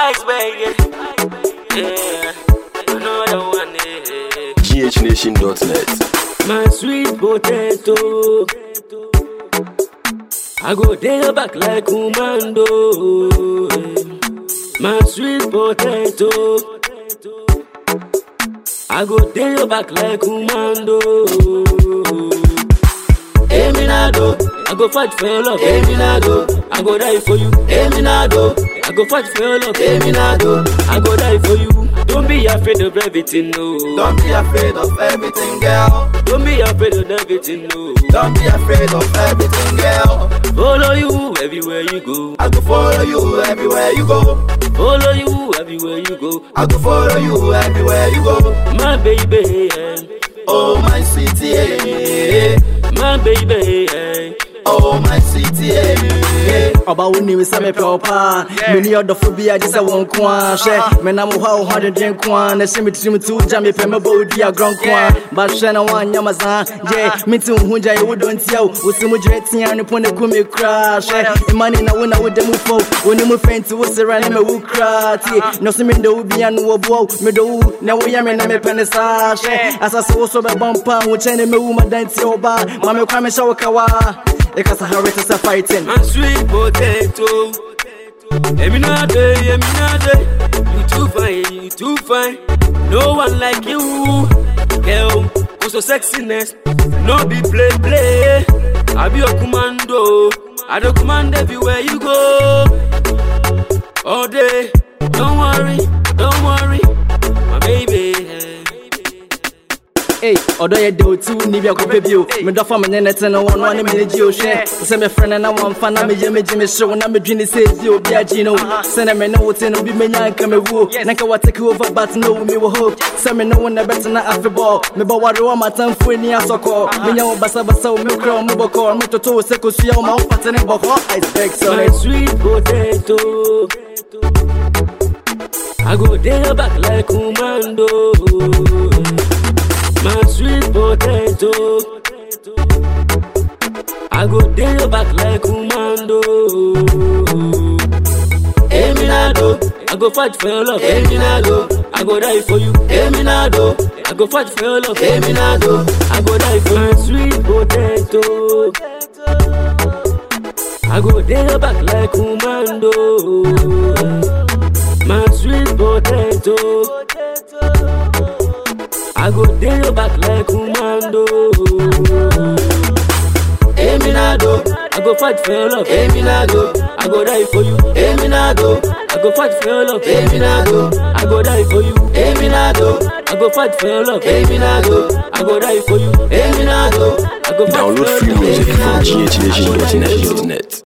Ice baby. Yeah. Another one. Yeah. GHNation.net. My sweet potato. I go there back like commando. My sweet potato. I go there back like commando. Eminado, I go fight for your love. Eminado, I go die for you. Eminado, I go fight for your love. Eminado, I go die for you. Don't be afraid of everything, no. Don't be afraid of everything, girl. Don't be afraid of everything, no. Don't be afraid of everything, girl. Follow you everywhere you go. I go follow you everywhere you go. Follow you everywhere you go. I go follow you everywhere you go. My baby, eh. Oh my city, eh. my baby. eh. oh my city, eh. ọba wo nim sɛ mepɛ wo paa meni ɔdɔfo bi agye sɛ wo nko a hwɛ menam hɔ a wo ho adeden nko a na hyɛ me tirim to wogya mepɛ mɛbɔ wo di agorɔ nko a bahwɛ na woanyɛ ma saa gye mente wo ho gya yɛwo dɔ ntia wo wo se mu gyerɛ tia no po ne ku me koraa hwɛ ɛma ne na wo na woda mu fo wo ne mu fɛ nti wo sera ne ma wo koraa tie na so mendɔ wo bia no wɔboa wo medɔ wo na woyɛ me na mepɛ ne saa hwɛ asase wo so bɛbɔ mpa wo kyɛn ne mɛwu madantie wo ba ma mekwa mehyɛ wo kawa ɛkasa hare te sɛ fighting My sweet potato. Eminade, Eminade. You too fine, you too fine. No one like you. Girl, who's so sexiness? No be play, play. I be your commando. I do command everywhere you go. All day. Don't worry, don't worry. My baby. Ei, ɔdɔ yɛ de oti wo ni bi akɔpɛ bio medɔfa me ne ne te no wɔno ane mene gye o hwɛ sɛ mefrɛ no na wɔmfa na meyɛ megye me hyew na medwene sɛ ɛdi obi agye no sɛne me ne wo te no bi menya nka mewuo na nka watake over but no wo me wɔ hope sɛ me ne wo na bɛtena afebɔɔ mebɛware wɔ matamfo ani asɔkɔɔ menya wo basabasa wo mekura wo mebɔkɔɔ metoto wo sɛ kosua wo ma wopate ne bɔkɔɔ ice bag My sɔre sweet potato. I go there back like commando. My sweet potato. I go there back like commando. Eminado, I go fight for your love. Eminado, I go die for you. Eminado, I go fight for your love. Eminado, I go die for my sweet potato. I go there back like commando. My sweet potato. I go there back like commando. Eminado, I go fight for your love. Eminado, I go die for you. Eminado, I go fight for your love. Eminado, I go die for you. Eminado, I go fight for your love. Eminado, I go die for you. Eminado, I go fight Download for free your love. music from Eminado, I go die for you. GHNation.net.